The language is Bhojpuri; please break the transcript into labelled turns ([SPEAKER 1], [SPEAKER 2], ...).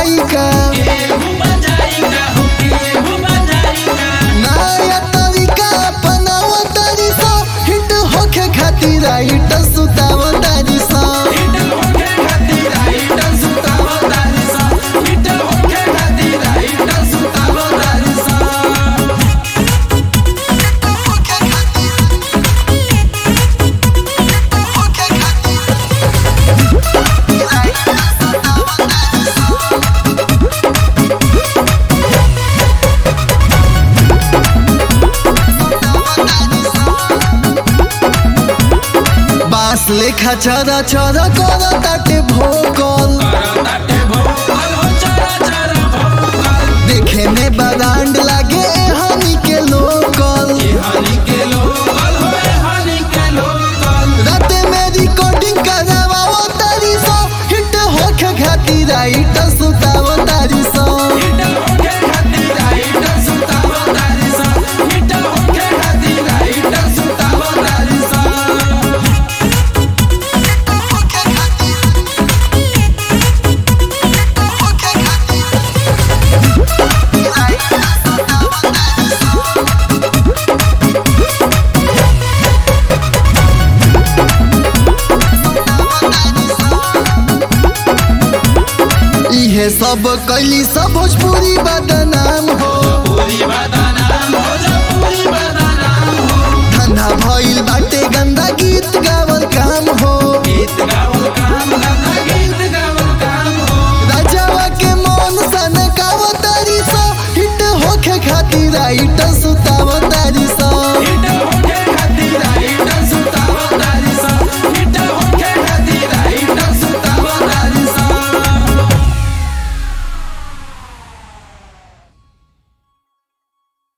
[SPEAKER 1] बजाई का नया तरीका अपनाव तारी सा हिट होखे खातिर राइट सुताव तारी सा बांस लेखा चरा चरा कर ताटे भोकल देखे में बरांड लागे हनी के लोकल राते में रिकॉर्डिंग करवाओ तारी सो हिट होखे खातिर राइट सुताव तारी सो इहे सब कैली सब भोजपुरी बदनाम हो
[SPEAKER 2] पूरी बदनाम हो जा